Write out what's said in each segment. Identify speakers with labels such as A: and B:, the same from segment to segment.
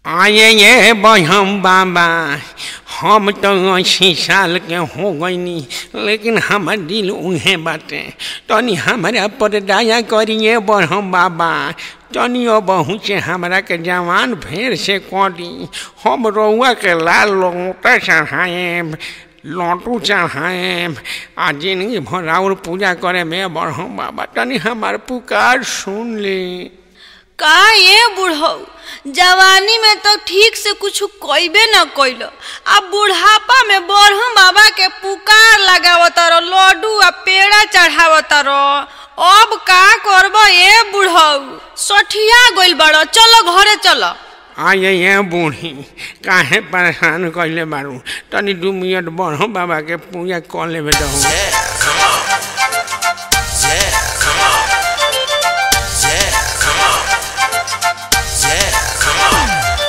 A: आये ये बहम बाबा हम तो अस्सी साल के हो गईनी लेकिन हमर दिल उन्हें बाटे तनी हमरा पर दया करिए बरहम बाबा तनी ओ बहू से हमरा के जवान फेर से करी हम रउआ के लाल लोटा चढ़ाएब लौटू चढ़ाएब आ जिंदगी भर और पूजा करे में बरहम बाबा तनी हमार पुकार सुन ली
B: का ये बुढ़ऊ जवानी में तो ठीक से कुछ कइबे न कइल आ बुढ़ापा में बरहम बाबा के पुकार लगावत रहो लड्डू आ पेड़ा चढ़ावत रहो अब का करब ये बुढ़ऊ सठिया गइल बड़ चलो घरे चलो
A: आये ये बूढ़ी काहे परेशान कइले बारू तनी दू मिनट बढ़ो बाबा के पूजा कर लेबे दहु
C: Yeah, come on. Yeah, come on. Yeah, come on. Yeah, come on.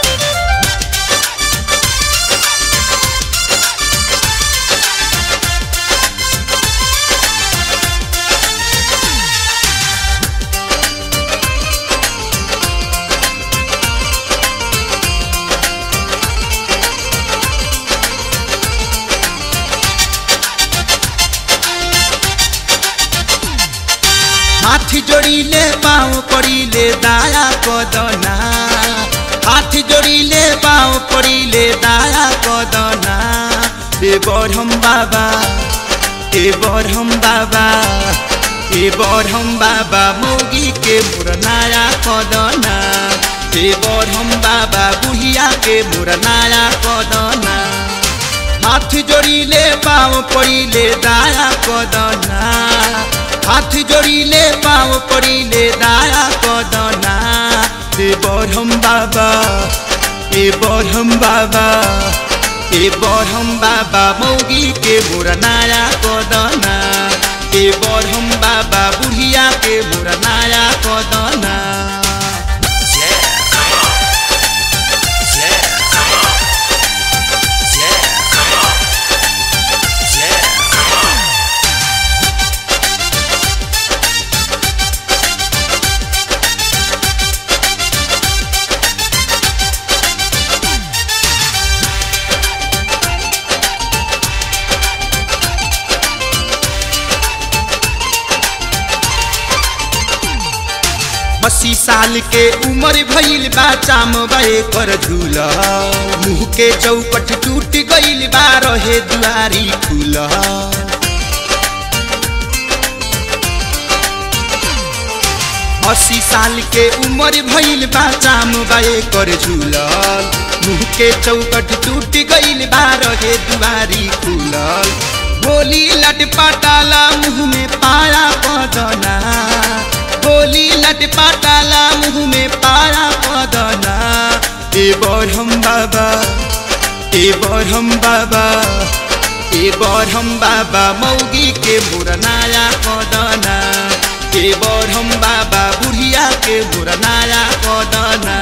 D: हाथ जोड़िले पाँव पड़िले दाया कदना हाथ जोड़िले पाँव पड़िले दाया कदना ए बरहम बाबा ए बरहम बाबा ए बरहम बाबा मोगी के मुरनाया कदना ए बरहम बाबा बुढ़िया के मुरनाया कदना हाथ जोड़िले पाँव पड़िले दाया कदना हाथ जोड़िले पाँव पड़िले दाया कदना ए बरहम बाबा ए बरहम बाबा ए बरहम बाबा मौगी के मुरनाया कदना ए बरहम बाबा बुढ़िया के मुरनाया कदना
C: Yeah, come on. Yeah, come on. Yeah, come on. Yeah, come on.
D: अस्सी साल के उम्र भइल बा चाम बे कर झूला मुँह के चौपट टूट गइल बा रहे दुआरी खुला अस्सी साल के उम्र भइल बा चाम बे कर झूलल मुँह के चौकट टूट गइल बा रहे दुआरी खुलल होली लट पटाला मुँह में पाया पदना होली लट पटाला मुँह में पाया पदना ए बरहम बाबा ए बरहम बाबा ए बरहम बाबा मौगी के मुरनाया कदना ए बरहम बाबा बुढ़िया के मुरनाया कदना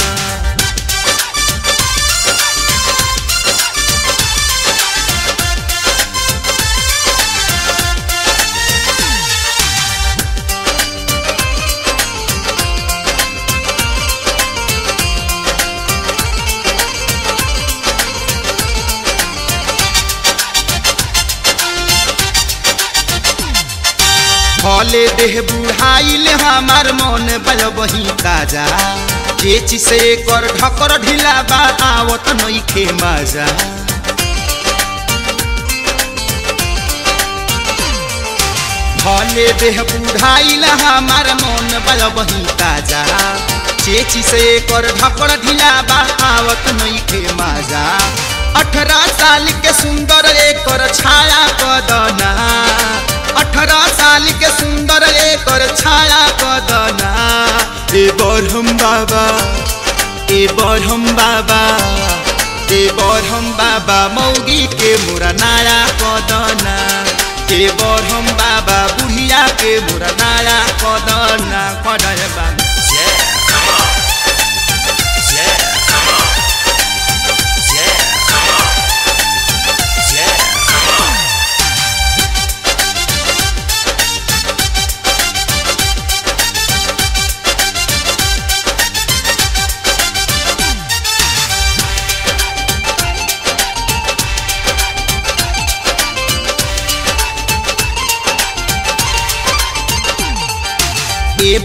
D: फले देह बुढ़ाइल हमार मन बल बही ताजा चेची से कर ढकर ढिला बा आवत नइखे मजा फले देह बुढ़ाइल हमार मन बल बही ताजा चेची से कर ढकर ढिला बा आवत नइखे मजा अठारह साल के सुंदर एकर छाया कदना अठारह साल के सुंदर एकर छाया कदना ए बरहम बाबा ए बरहम बाबा ए बरहम बाबा मौगी के मुरनाया कदना ए बरहम बाबा बुढ़िया के मुरनाया कदना कदय बाबा
C: Yeah, come on. Yeah, come on. Yeah, come on. Yeah, come on.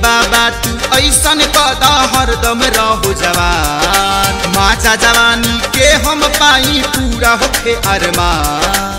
D: बाबा तू ऐसन कद हरदम रहो जवान माचा जवानी के हम पाई पूरा होखे अरमान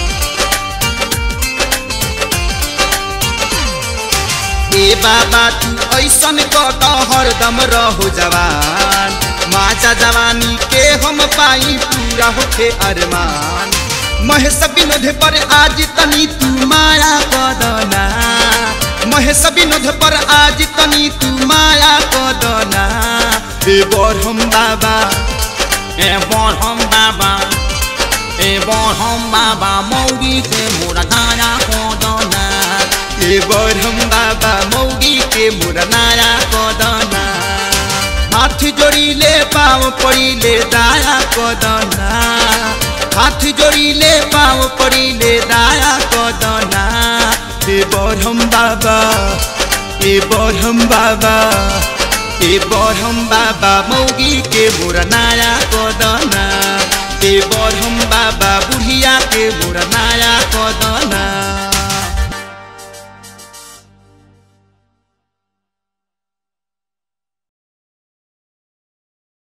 D: ए बाबा तू ऐसन कद हरदम रहो जवान माचा जवानी के हम पाई पूरा होखे अरमान महेश विनोद पर आज तनी तू माया कदना महेश विनोद पर आज तनी तू माया कदना ए बरहम बाबा
A: ए बरहम बाबा ए बरहम बाबा मौगी के मोरा धारा कोदना
D: ए बरहम बाबा मौगी के मुरनाया कदना हाथ जोड़िले पाँव पड़िले दाया कदना हाथ जोड़िले पाँव पड़िले दाया कदना ए बरहम बाबा ए बरहम बाबा ए बरहम बाबा मौगी के मुरनाया कदना ए बरहम बाबा बुढ़िया के मुरनाया